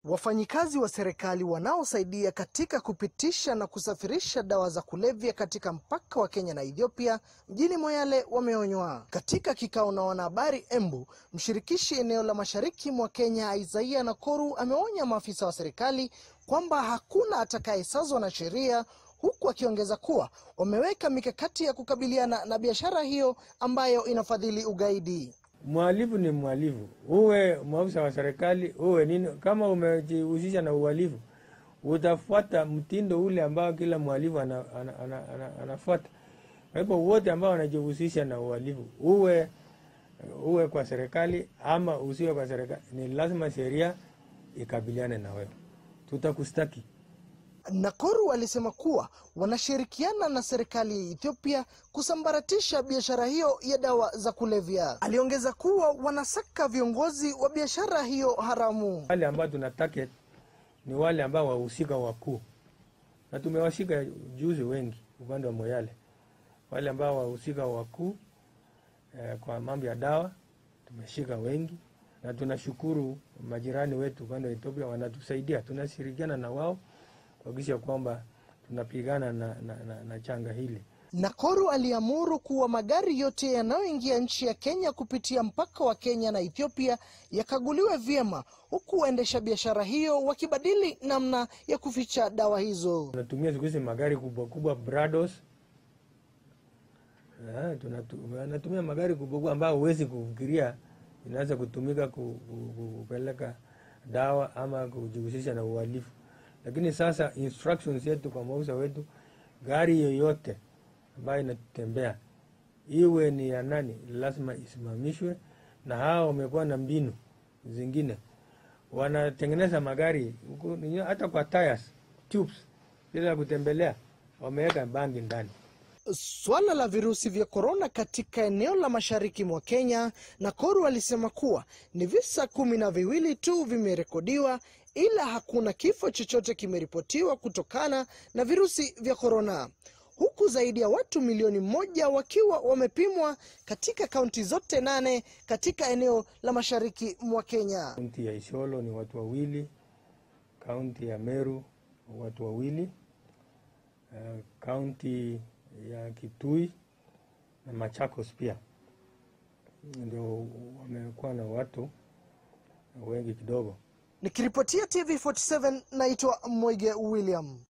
Wafanyikazi wa serikali wanaosaidia katika kupitisha na kusafirisha dawa za kulevya katika mpaka wa Kenya na Ethiopia mjini Moyale wameonywa. Katika kikao na wanahabari Embu, mshirikishi eneo la mashariki mwa Kenya Isaiah Nakoru ameonya maafisa wa serikali kwamba hakuna atakayesazwa na sheria huku akiongeza kuwa wameweka mikakati ya kukabiliana na biashara hiyo ambayo inafadhili ugaidi. Mhalifu ni mhalifu, uwe maafisa wa serikali uwe nini, kama umejihusisha na uhalifu utafuata mtindo ule ambao kila mhalifu anafuata ana, ana, ana, ana kwa hivyo wote ambao wanajihusisha na uhalifu uwe uwe kwa serikali ama usiwe kwa serikali, ni lazima sheria ikabiliane na wewe, tutakustaki. Nakoru alisema kuwa wanashirikiana na serikali ya Ethiopia kusambaratisha biashara hiyo ya dawa za kulevya. Aliongeza kuwa wanasaka viongozi wa biashara hiyo haramu. Wale ambao tuna target ni wale ambao wahusika wakuu, na tumewashika juzi wengi upande wa Moyale, wale ambao wahusika wakuu eh, kwa mambo ya dawa tumeshika wengi, na tunashukuru majirani wetu upande wa Ethiopia wanatusaidia, tunashirikiana na wao kuhakikisha kwamba tunapigana na, na, na, na changa hili. Nakoru aliamuru kuwa magari yote yanayoingia nchi ya Kenya kupitia mpaka wa Kenya na Ethiopia yakaguliwe vyema, huku waendesha biashara hiyo wakibadili namna ya kuficha dawa hizo. Tunatumia siku hizi magari kubwa kubwa Brados, anatumia magari kubwa kubwa ambayo huwezi kufikiria inaweza kutumika kupeleka dawa ama kujihusisha na uhalifu lakini sasa instructions yetu kwa maafisa wetu, gari yoyote ambayo inatembea iwe ni ya nani, lazima isimamishwe. Na hao wamekuwa na mbinu zingine, wanatengeneza magari hata kwa tires tubes bila kutembelea, wameweka bangi ndani. Swala la virusi vya korona katika eneo la mashariki mwa Kenya, Nakoru alisema kuwa ni visa kumi na viwili tu vimerekodiwa, ila hakuna kifo chochote kimeripotiwa kutokana na virusi vya korona, huku zaidi ya watu milioni moja wakiwa wamepimwa katika kaunti zote nane katika eneo la mashariki mwa Kenya. Kaunti ya Isiolo ni watu wawili, kaunti ya Meru watu wawili, kaunti ya Kitui na Machakos pia ndio wamekuwa na watu wengi kidogo. Nikiripotia TV47 naitwa Moige William.